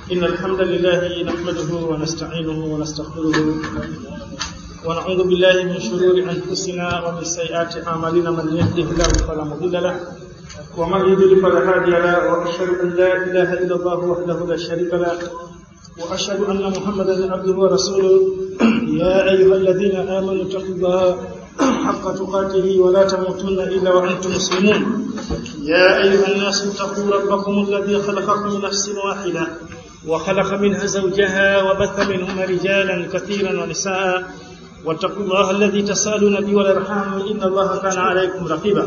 إن الحمد لله نحمده ونستعينه ونستغفره ونعوذ بالله من شرور أنفسنا ومن سيئات أعمالنا من يهده الله فلا مضل له ومن يضلل فلا هادي له وأشهد أن لا إله إلا الله وحده لا شريك له وأشهد أن محمدا عبده ورسوله يا أيها الذين آمنوا اتقوا الله حق تقاته ولا تموتن إلا وأنتم مسلمون يا أيها الناس اتقوا ربكم الذي خلقكم من نفس واحدة وخلق منها زوجها وبث منهما رجالا كثيرا ونساء واتقوا الله الذي تسالون به والارحام ان الله كان عليكم رقيبا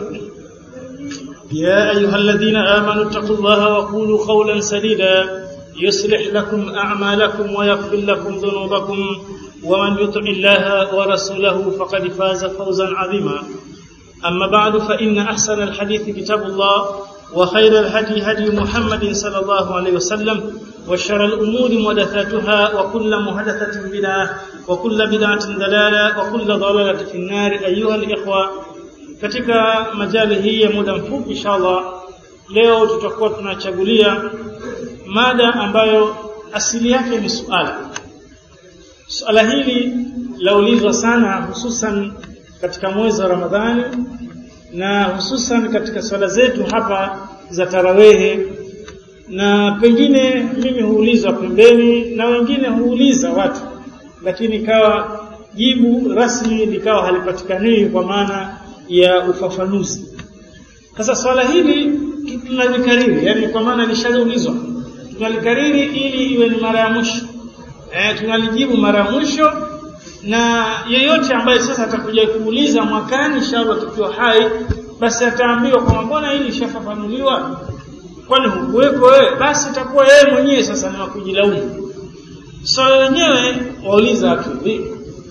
يا ايها الذين امنوا اتقوا الله وقولوا قولا سديدا يصلح لكم اعمالكم ويغفر لكم ذنوبكم ومن يطع الله ورسوله فقد فاز فوزا عظيما اما بعد فان احسن الحديث كتاب الله وخير الهدي هدي محمد صلى الله عليه وسلم وشر الأمور محدثاتها وكل محدثة بدعة وكل بدعة ضلالة وكل ضلالة في النار أيها الإخوة katika majali hii ya muda mfupi inshallah leo tutakuwa tunachagulia mada ambayo asili yake ni suala suala hili laulizwa sana hususan katika mwezi wa Ramadhani na hususan katika swala zetu hapa za tarawehe na pengine mimi huuliza pembeni na wengine huuliza watu lakini ikawa jibu rasmi likawa halipatikani kwa maana ya ufafanuzi sasa swala hili tunalikariri yani kwa maana lishaulizwa tunalikariri ili iwe ni mara ya mwisho eh tunalijibu mara ya mwisho na yeyote ambaye sasa atakuja kuuliza mwakani inshallah tukiwa hai basi ataambiwa kwa mbona hili lishafafanuliwa kwani hukuweko wewe basi itakuwa yeye mwenyewe sasa ni kujilaumu so wenyewe wauliza watu vipi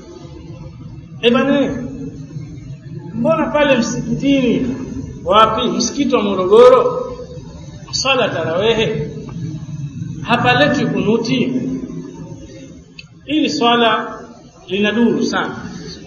eh bana mbona pale msikitini wapi msikiti wa Morogoro swala tarawehe hapaleti kunuti ili swala linaduru sana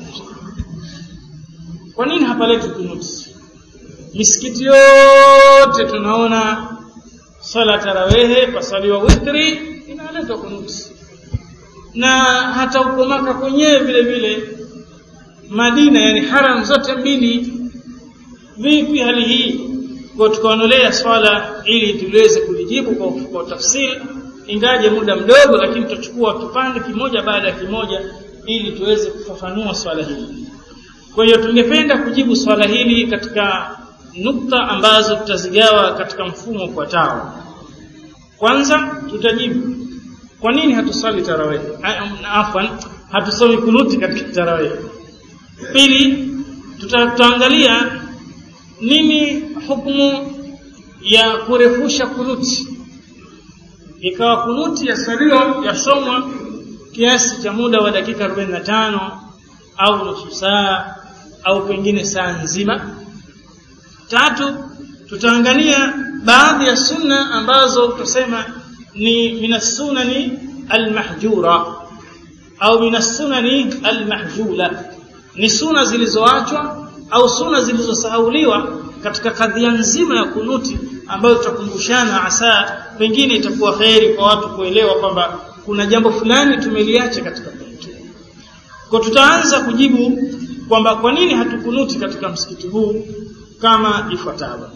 kwa nini hapaleti kunuti misikiti yote tunaona sala tarawehe pasaliwa witri inaletwa kunuti na hata uko maka kwenyewe vile vile Madina yani haram zote mbili vipi hali hii kwa tukaonolea swala ili tuweze kulijibu kwa, kwa tafsiri ingaje muda mdogo lakini tutachukua kipande kimoja baada ya kimoja ili tuweze kufafanua swala hili kwa hiyo tungependa kujibu swala hili katika nukta ambazo tutazigawa katika mfumo ufuatao. Kwanza tutajibu kwa nini hatusali tarawih? Afwan, hatusomi kunuti katika tarawih. Pili, tutaangalia nini hukumu ya kurefusha kunuti. Ikawa kunuti ya salio yasomwa kiasi cha muda wa dakika 45 au nusu saa au pengine saa nzima Tatu, tutaangalia baadhi ya sunna ambazo tutasema ni minasunani almahjura au minasunani almahjula, ni sunna zilizoachwa au sunna zilizosahauliwa katika kadhia nzima ya kunuti, ambayo tutakumbushana hasa, pengine itakuwa kheri kwa watu kuelewa kwamba kuna jambo fulani tumeliacha katika kunuti. Kwa tutaanza kujibu kwamba kwa nini hatukunuti katika msikiti huu kama ifuatavyo.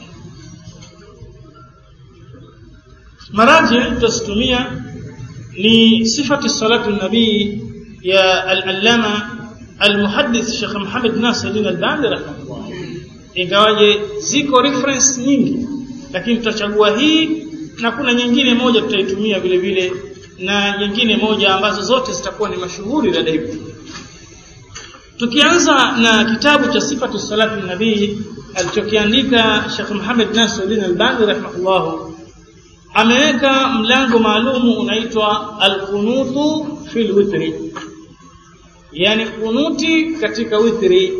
Maraji tutazitumia ni sifati salatu nabii ya al-allama al-muhaddith Sheikh Muhammad Nasiruddin Albani rahimahullah. Ingawaje ziko reference nyingi, lakini tutachagua hii na kuna nyingine moja tutaitumia vile vile na nyingine moja ambazo zote zitakuwa ni mashuhuri dada hivi. Tukianza na kitabu cha sifatu salatu nabii alichokiandika Sheikh Muhammad Nasiruddin Albani rahimahullah ameweka mlango maalumu unaitwa alqunutu fil witri, yani kunuti katika witri.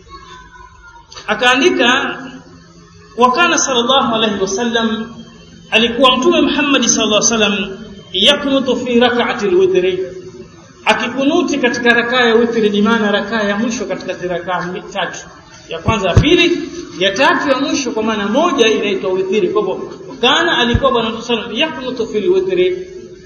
Akaandika wakana sallallahu alayhi wasallam, alikuwa Mtume Muhammad sallallahu alayhi wasallam yaknutu fi rak'ati alwitri, akikunuti katika rakaa ya witri, ni maana rakaa ya mwisho katika rakaa tatu ya kwanza ya pili ya tatu ya mwisho kwa maana moja inaitwa witri kwa hivyo kana alikuwa bwana mtume sallam yaknutu fil witri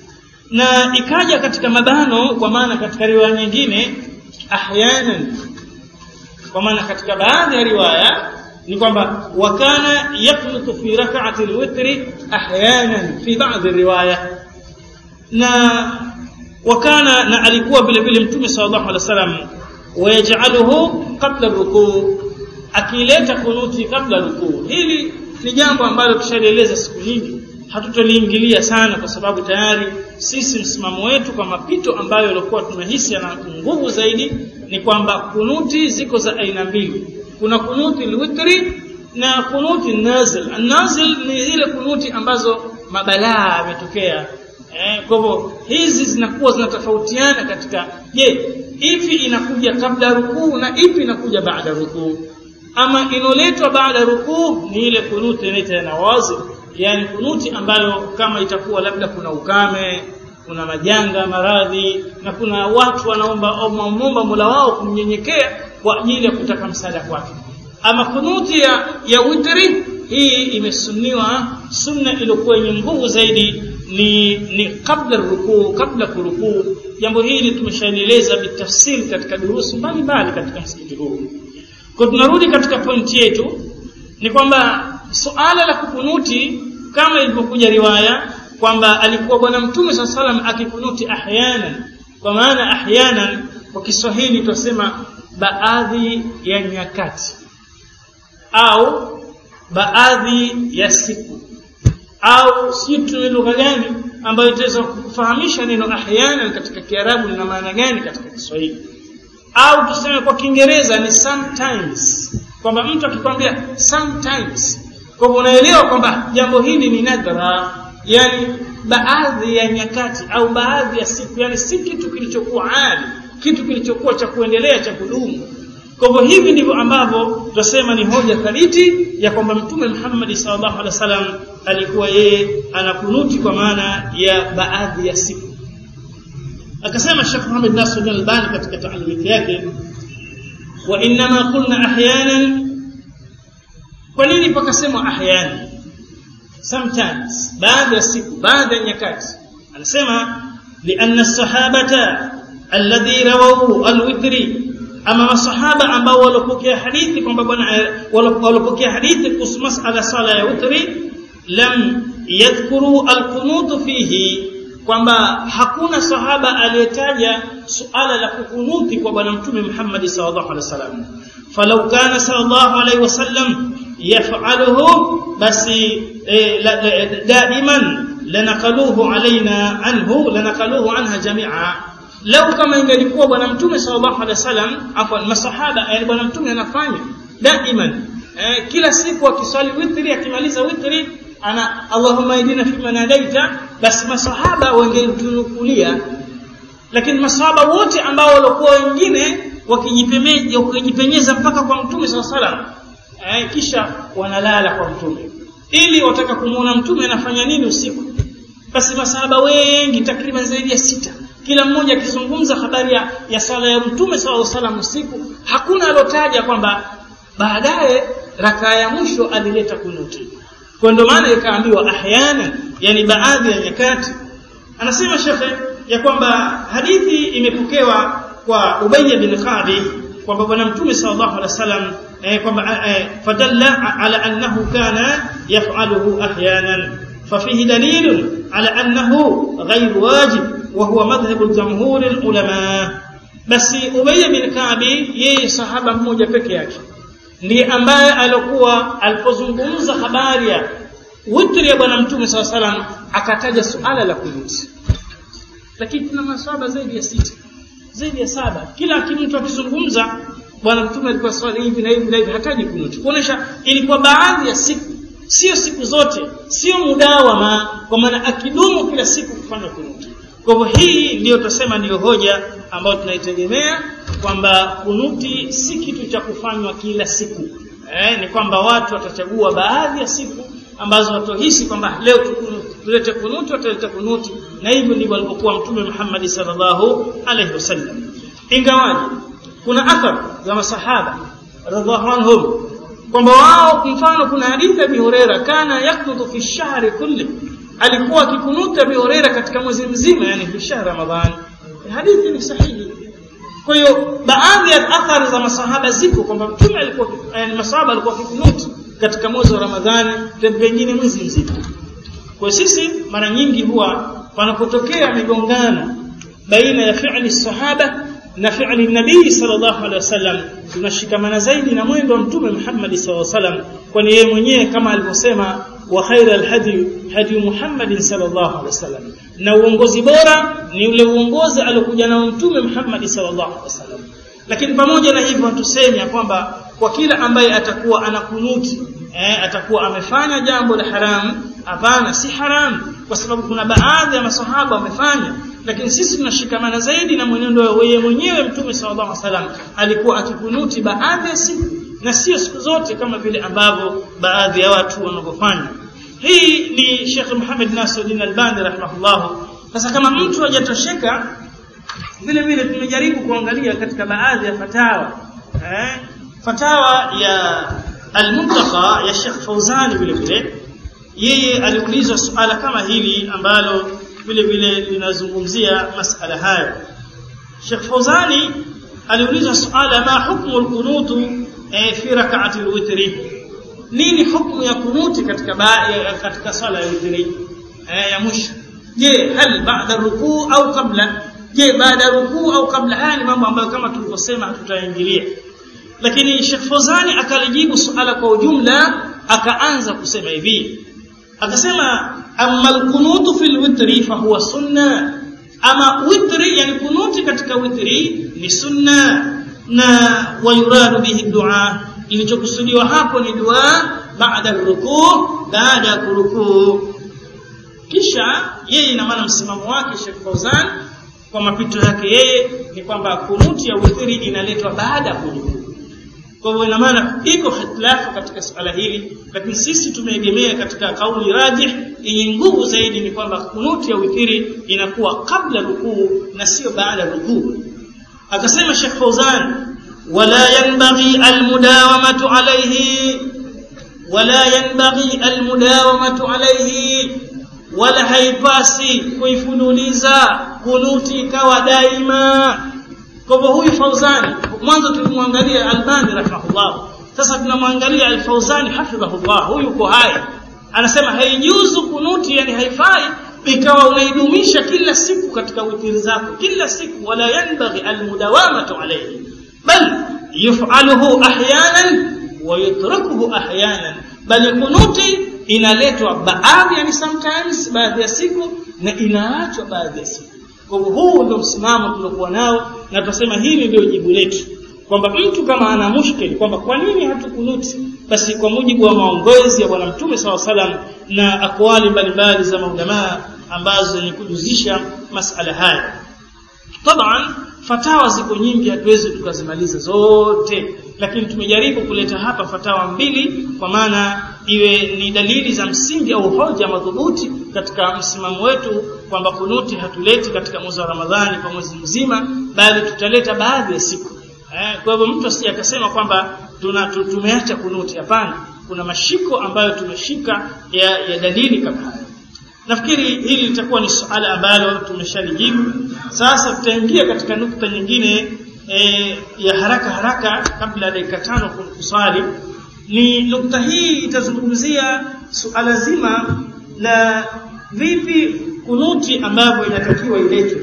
na ikaja katika mabano kwa maana katika riwaya nyingine ahyanan kwa maana katika baadhi ya riwaya ni kwamba wakana yaknutu fi rak'ati alwitri ahyanan fi ba'd riwaya na wakana na alikuwa vile vile mtume sallallahu alaihi wasallam wayaj'aluhu qabla rukuu akileta kunuti kabla rukuu hili ni jambo ambalo tushalieleza siku nyingi hatutoliingilia sana kwa sababu tayari sisi msimamo wetu kwa mapito ambayo yalikuwa tunahisi yana nguvu zaidi ni kwamba kunuti ziko za aina mbili kuna kunuti alwitri na kunuti nazil nazil ni zile kunuti ambazo mabalaa yametokea eh, kwa hivyo hizi zinakuwa zinatofautiana katika je ipi inakuja kabla rukuu na ipi inakuja baada rukuu ama inoletwa baada rukuu ni ile kunuti inaitwa nawazil yani kunuti ambayo kama itakuwa labda kuna ukame kuna majanga maradhi na kuna watu wanaomba omba Mola wao kumnyenyekea kwa ajili ya kutaka msaada kwake ama kunuti ya, ya witri hii imesunniwa sunna iliyokuwa yenye nguvu zaidi ni ni kabla rukuu kabla kurukuu jambo hili tumeshaeleza bitafsiri katika durusu mbalimbali katika msikiti huu kwa tunarudi katika pointi yetu ni kwamba suala la kukunuti kama ilivyokuja riwaya kwamba alikuwa bwana mtume saa salam akikunuti ahyanan kwa maana ahyanan kwa Kiswahili tunasema baadhi ya nyakati au baadhi ya siku au si tu lugha gani ambayo itaweza kufahamisha neno ahyanan katika Kiarabu lina maana gani katika Kiswahili au tuseme kwa Kiingereza ni sometimes kwamba mtu akikwambia sometimes kwa hivyo unaelewa kwamba jambo hili ni nadra yani baadhi ya nyakati au baadhi ya siku yani si kitu kilichokuwa adi kitu kilichokuwa cha kuendelea cha kudumu kwa hivyo hivi ndivyo ambavyo tutasema ni hoja thabiti ya kwamba mtume Muhammad sallallahu alaihi wasallam alikuwa yeye anakunuti kwa maana ya baadhi ya siku akasema Sheikh Muhammad Nasir al-Albani katika taalimi yake wa inma qulna ahyanan kwa nini pakasema ahyanan sometimes baada ya siku baada ya nyakati anasema lianna sahabata alladhi rawahu alwitri ama masahaba ambao walopokea hadithi kwamba bwana walopokea hadithi kuhusu masala sala ya witri lam yadhkuru alqunut fihi kwamba hakuna sahaba aliyetaja suala la kukunuti kwa bwana mtume Muhammad sallallahu alaihi wasallam falau kana sallallahu alaihi wasallam yaf'aluhu basi daiman lanaqaluhu alaina anhu lanaqaluhu anha jami'a lau kama ingelikuwa bwana mtume sallallahu alaihi wasallam afwan masahaba yani bwana mtume anafanya daiman eh, kila siku akiswali witri akimaliza witri ana Allahumma idina fi manadaita basi masahaba wangetunukulia lakini masahaba wote ambao walikuwa wengine wakijipemeja wakijipenyeza mpaka kwa mtume sallallahu alaihi wasallam eh, kisha wanalala kwa mtume ili wataka kumuona mtume anafanya nini usiku basi masahaba wengi takriban zaidi ya sita kila mmoja akizungumza habari ya, ya sala ya mtume sallallahu alaihi wasallam usiku hakuna alotaja kwamba baadaye rakaa ya mwisho alileta kunuti kwa ndio maana ikaambiwa ahyana yani baadhi ya nyakati anasema shekhe ya kwamba hadithi imepokewa kwa Ubay bin Qadi kwamba bwana mtume sallallahu alaihi wasallam eh, kwamba eh, fadalla ala annahu kana yaf'aluhu ahyanan ففيه دليل على أنه غير واجب وهو مذهب الجمهور العلماء بس أبي بن كعب yeye sahaba mmoja peke yake ndiye ambaye alikuwa alipozungumza habari ya witri ya bwana mtume saw salam akataja suala la kunuti lakini kuna maswahaba zaidi ya sita zaidi ya saba kila mtu akizungumza bwana mtume alikuwa swali hivi na hivi na hivi hataji kunuti kuonesha ilikuwa baadhi ya siku sio siku zote sio mudawama kwa maana akidumu kila siku kufanya kunuti kwa hivyo hii ndiyo tutasema ndiyo hoja ambayo tunaitegemea kwamba kunuti si kitu cha kufanywa kila siku eh, ni kwamba watu watachagua baadhi ya siku ambazo watohisi kwamba leo tulete kunuti wataleta kunuti na hivyo ndivyo alivyokuwa mtume Muhammad sallallahu alaihi wasallam ingawaje kuna athar za masahaba radhiallahu anhum kwamba wao mfano kuna hadithi ya Huraira kana yaknutu fi shahri kulli alikuwa akikunuta Abi Huraira katika mwezi mzima yani fi shahr Ramadhan hadithi ni sahihi kwa hiyo baadhi ya athari za masahaba ziko kwamba mtume alikuwa yani masahaba alikuwa akikunuti katika mwezi wa Ramadhani pengine mwezi mzima kwa sisi mara nyingi huwa panapotokea migongano baina ya fi'li sahaba na fi'li nabii sallallahu alaihi wasallam tunashikamana zaidi na mwendo wa mtume Muhammad sallallahu alaihi wasallam kwani yeye mwenyewe kama alivyosema wa khairal hadi hadi Muhammad sallallahu alaihi wasallam na uongozi bora ni ule uongozi aliokuja nao mtume Muhammad sallallahu alaihi wasallam lakini pamoja na hivyo tuseme ya kwamba kwa kila ambaye atakuwa anakunuti eh, atakuwa amefanya jambo la haramu hapana si haramu kwa sababu kuna baadhi ya masahaba wamefanya lakini sisi tunashikamana zaidi na mwenendo wa yeye mwenyewe mtume sallallahu alaihi wasallam alikuwa akikunuti baadhi ya siku na sio siku zote kama vile ambavyo baadhi ya watu wanavyofanya hii ni Sheikh Muhammad Nasiruddin Albani rahimahullah sasa kama mtu hajatosheka vile vile tumejaribu kuangalia katika baadhi ya fatawa eh, fatawa ya al-Muntaqa ya Sheikh Fauzani vile vile yeye aliulizwa suala kama hili ambalo vile vile linazungumzia masala hayo Sheikh Fauzani aliulizwa suala ma hukmu al-qunut eh, fi rak'ati al-witri nini hukumu ya kunuti katika ya, katika sala ya witri eh, ya mwisho je hal ba'da rukuu au kabla je baada rukuu au kabla haya ni mambo ambayo kama tulivyosema hatutaingilia lakini Sheikh Fozani akalijibu suala kwa ujumla akaanza kusema hivi akasema amma alqunutu fil witri fa huwa sunna ama witri yani kunuti katika witri ni sunna na wayuradu bihi dua ilichokusudiwa hapo ni dua baada rukuu baada ya kurukuu kisha yeye ina maana msimamo wake Sheikh Fauzan kwa mapito yake yeye ni kwamba kunuti ya witri inaletwa baada ya kurukuu kwa hivyo ina maana iko hitilafu katika suala hili lakini sisi tumeegemea katika kauli rajih yenye nguvu zaidi ni kwamba kunuti ya witri inakuwa kabla rukuu na sio baada rukuu akasema Sheikh Fauzan wala yanbaghi almudawamatu alayhi wala yanbaghi almudawamatu alayhi wala haipasi kuifululiza kunuti ikawa daima kwa hivyo huyu Fauzani mwanzo tulimwangalia Albani rahimahullah sasa tunamwangalia Al-Fauzani hafidhahullah huyu uko hai anasema haijuzu kunuti yani haifai ikawa unaidumisha kila siku katika witiri zako kila siku wala yanbaghi almudawamatu alayhi bal yuf'aluhu ahyanan wa yutrukuhu ahyanan bali kunuti inaletwa baadhi yani sometimes baadhi ya siku na inaachwa baadhi ya siku kwa hivyo huu ndio msimamo tuliokuwa nao na tunasema hili ndio jibu letu kwamba mtu kama ana mushkil kwamba kwa nini hatukunuti basi kwa mujibu wa maongozi ya bwana mtume saw salam na akwali mbalimbali za maulamaa ambazo ni kujuzisha masala haya taban fatawa ziko nyingi hatuwezi tukazimaliza zote lakini tumejaribu kuleta hapa fatawa mbili kwa maana iwe ni dalili za msingi au hoja madhubuti katika msimamo wetu kwamba kunuti hatuleti katika mwezi wa Ramadhani kwa mwezi mzima bali tutaleta baadhi ya siku eh, kwa hivyo mtu asije akasema kwamba tuna tumeacha kunuti hapana kuna mashiko ambayo tumeshika ya, ya dalili kama haya nafikiri hili litakuwa ni suala ambalo tumeshalijibu sasa tutaingia katika nukta nyingine e, ya haraka haraka kabla ya dakika tano kuswali ni nukta hii itazungumzia suala zima la vipi kunuti ambavyo inatakiwa iletwe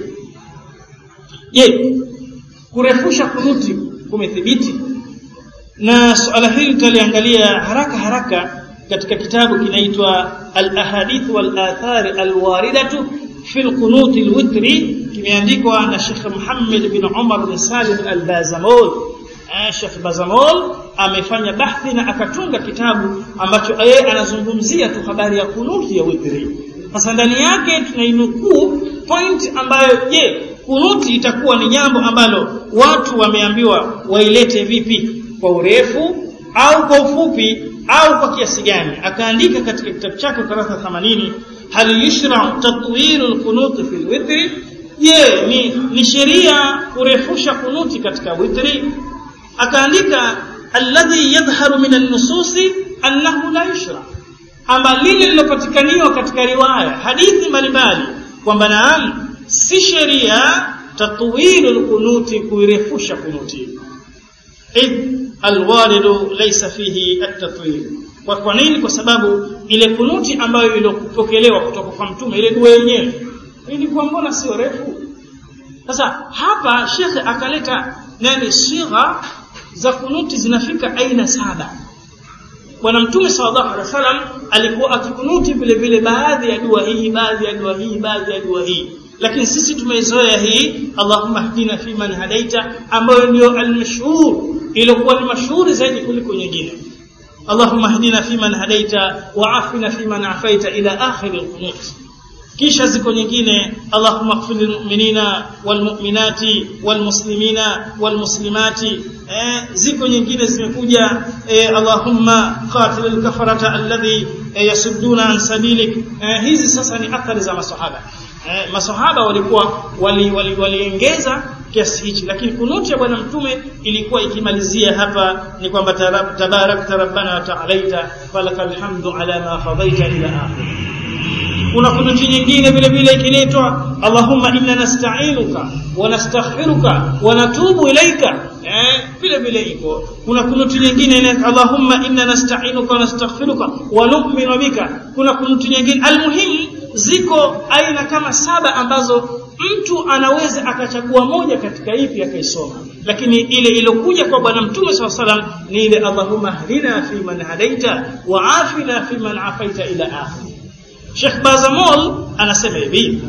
je kurefusha kunuti kumethibiti na suala hili tutaliangalia haraka haraka katika kitabu kinaitwa al-ahadith wal athar al-waridatu fi al-qunut al-witri kimeandikwa na Sheikh Muhammad bin Umar bin Salim al-Bazamol Sheikh Bazamol amefanya bahthi na akatunga kitabu ambacho yeye anazungumzia tu habari ya kunuti ya witri sasa ndani yake tunainukuu point ambayo je kunuti itakuwa ni jambo ambalo watu wameambiwa wailete vipi kwa urefu au kwa ufupi au kwa kiasi gani akaandika katika kitabu chake kurasa 80 hal yushra tatwilu alqunut fi alwitr je ni, ni sheria kurefusha kunuti katika witri akaandika alladhi yadhharu min an-nusus annahu la yushra ama lile lilopatikaniwa katika riwaya hadithi mbalimbali kwamba naam si sheria tatwilu lkunuti kuirefusha kunuti id alwalidu laysa fihi at-tatwil kwa kwa nini kwa sababu ile kunuti ambayo iliyopokelewa kutoka kwa mtume ile dua yenyewe ilikuwa mbona sio refu sasa hapa shekhe akaleta nani sigha za kunuti zinafika aina saba bwana mtume sallallahu alaihi wasallam alikuwa akikunuti vile vile baadhi ya dua hii baadhi ya dua hii baadhi ya dua hii lakini sisi tumeizoea hii Allahumma hdina fi man hadaita ambayo ndio almashhur iliyokuwa ni mashuhuri zaidi kuliko nyingine Allahumma hdina fi man hadaita wa afina fi man afaita ila akhir alqunut kisha ziko nyingine Allahumma ighfir lilmu'minina walmu'minati walmuslimina walmuslimati eh, ziko nyingine zimekuja eh, Allahumma qatil alkafarata alladhi eh, yasudduna an sabilik eh, hizi sasa ni athari za masahaba eh, masahaba walikuwa waliongeza wali, wali kiasi hichi lakini kunuti ya bwana mtume ilikuwa ikimalizia hapa ni kwamba tabarakta rabbana wa ta'alaita falakal hamdu ala ma qadaita ila akhir kuna kunuti nyingine vile vile ikiletwa Allahumma inna nasta'inuka wa nastaghfiruka wa natubu ilaika eh vile vile iko kuna kunuti nyingine ina Allahumma inna nasta'inuka wa nastaghfiruka wa nu'minu bika kuna kunuti nyingine almuhimu ziko aina kama saba ambazo mtu anaweza akachagua moja katika ipi akaisoma lakini ile iliyokuja kwa bwana mtume swalla salam ni ile Allahumma hdina fi man hadaita wa afina fi man afaita ila akhir Sheikh Bazamol anasema hivi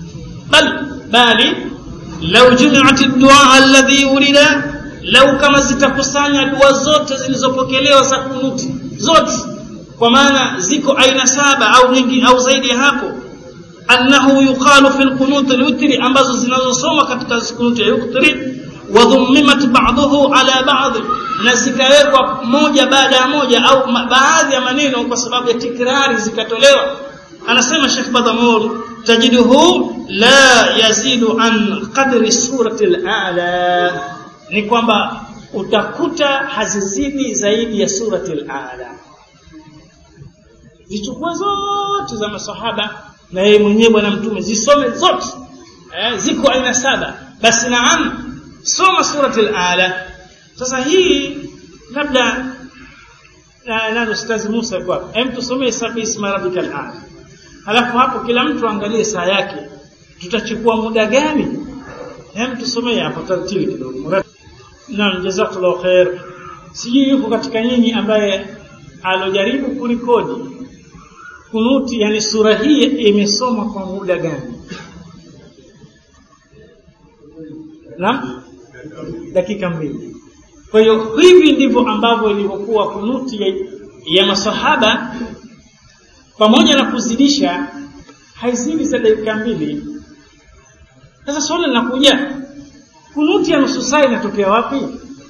bal bali law jumi'at ad-du'a alladhi urida law kama zitakusanya dua zote zilizopokelewa za kunuti zote kwa maana ziko aina saba au nyingi au zaidi ya hapo annahu yuqalu fi al-qunut al-witri ambazo zinazosoma katika kunuti ya witri wa dhummimat ba'dahu ala ba'd na zikawekwa moja baada ya moja au baadhi ya maneno kwa sababu ya tikrari zikatolewa anasema Sheikh Badamur tajiduhu la yazidu an qadri surati al-a'la ni kwamba utakuta hazizidi zaidi ya surati al-a'la zichukue zote za masahaba na yeye mwenyewe bwana mtume zisome zote eh, ziko aina saba basi naam soma surati al-a'la sasa hii labda na nani ustazi Musa kwa hem tusomee sabi isma rabbikal a'la halafu hapo kila mtu angalie saa yake tutachukua muda gani hem tusomee hapo taratibu kidogo naam jazakallahu khair sijui yuko katika nyinyi ambaye alojaribu kulikodi kunuti yani sura hii imesoma kwa muda gani naam dakika mbili kwa hiyo hivi ndivyo ambavyo ilivyokuwa kunuti ya, ya masahaba pamoja na kuzidisha haizidi za dakika mbili sasa swali linakuja kunuti ya nusu saa inatokea wapi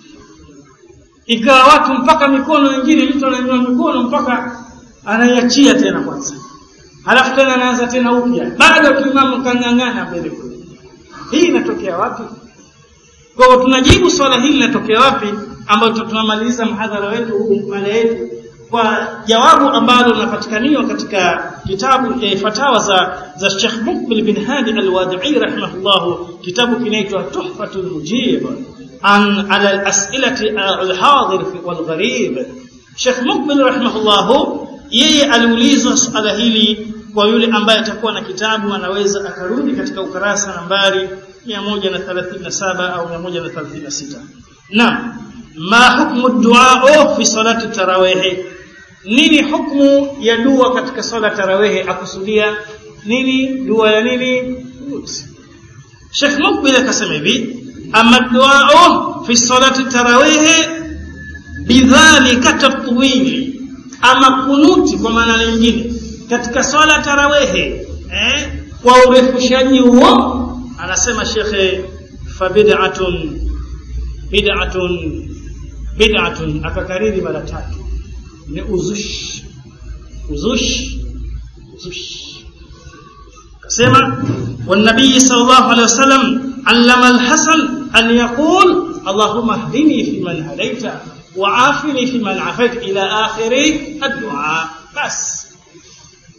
ikawa watu mpaka mikono wengine mtu ananyua mikono mpaka anaiachia tena kwanza halafu tena anaanza tena upya bado kimamu kang'ang'ana mbele kule hii inatokea wapi kwa hiyo tunajibu swala hili linatokea wapi ambayo tunamaliza mhadhara wetu huu mada yetu kwa jawabu ambalo linapatikaniwa katika kitabu e, fatawa za za Sheikh Mukbil bin Hadi al-Wadi'i rahimahullah kitabu kinaitwa Tuhfatul Mujib an ala al-as'ilati al-hadir wal gharib Sheikh Mukbil rahimahullah yeye aliulizwa swala hili kwa yule ambaye atakuwa na kitabu anaweza akarudi katika ukarasa nambari 137 au 136 naam ma hukmu du'a fi salati tarawih nini hukmu ya dua katika swala tarawih akusudia nini dua ya nini Sheikh Mukbil akasema hivi amma du'a fi salati tarawih bidhalika tatwili ama kunuti kwa maana nyingine katika swala tarawehe eh kwa urefushaji huo anasema shekhe fabid'atun bid'atun bid'atun akakariri mara tatu ni uzush uzush uzush kasema والنبي صلى الله عليه وسلم علم الحسن أن يقول اللهم اهدني فيمن هديت وعافني فيمن عافيت إلى آخر الدعاء بس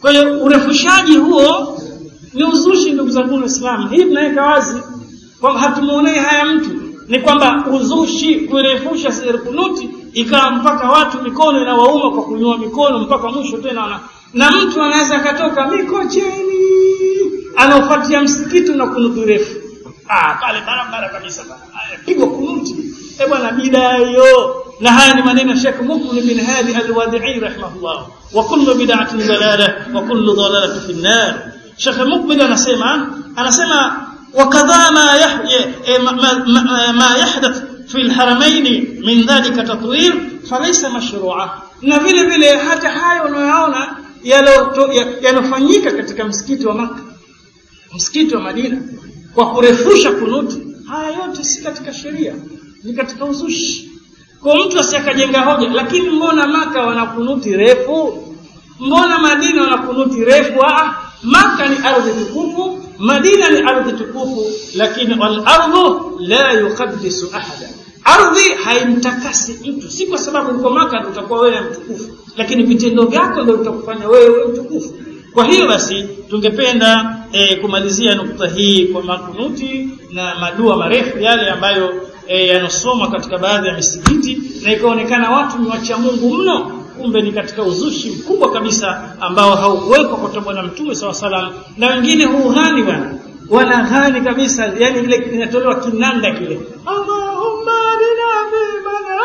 kwa hiyo urefushaji huo ni uzushi ndugu zangu waislamu hii tunaweka wazi kwamba hatumuonei haya mtu ni kwamba uzushi kurefusha kunuti ikawa mpaka watu mikono inawauma kwa kunyua mikono mpaka mwisho tena wana, na mtu anaweza akatoka mikocheni anaofuatia msikiti na kunuti refu ah pale barabara kabisa pigwa kunuti eh bwana bidaa hiyo na haya ni maneno ya Sheikh Mukbil bin Hadi al-Wadi'i rahimahullah wa kullu bid'atin dalalah wa kullu dalalatin fi an-nar Sheikh Mukbil anasema anasema wakadha ma ma, ma yahdath fi al-haramain min dhalika tatwir falaysa mashru'a na vile vile hata hayo unayoona yanofanyika katika msikiti wa Makka msikiti wa Madina kwa kurefusha kunuti haya yote si katika sheria ni katika uzushi kwa mtu asiyakajenga hoja lakini mbona maka wana kunuti refu mbona madina wana kunuti refu ah maka ni ardhi tukufu madina ni ardhi tukufu lakini wal ardhu la yuqaddisu ahada ardhi haimtakasi mtu si kwa sababu uko maka utakuwa wewe mtukufu lakini vitendo vyako ndio vitakufanya wewe mtukufu kwa hiyo basi tungependa e, kumalizia nukta hii kwa makunuti na madua marefu yale ambayo e, yanasomwa katika baadhi ya misikiti na ikaonekana watu ni wacha Mungu mno kumbe ni katika uzushi mkubwa kabisa ambao haukuwekwa kwa bwana mtume saw salam na wengine hughani bwana wanaghani kabisa yani ile inatolewa kinanda kile Allahumma adina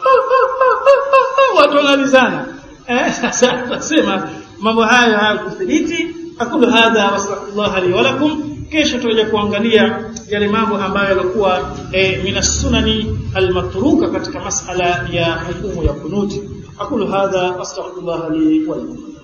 watu wanalizana eh sasa nasema mambo hayo hayakuthibiti aqulu hadha wasallallahu li wa lakum kesho tutaje kuangalia yale mambo ambayo yalikuwa e, minas sunani almatruka katika masala ya hukumu ya kunuti aqulu hadha astaghfirullah li wa lakum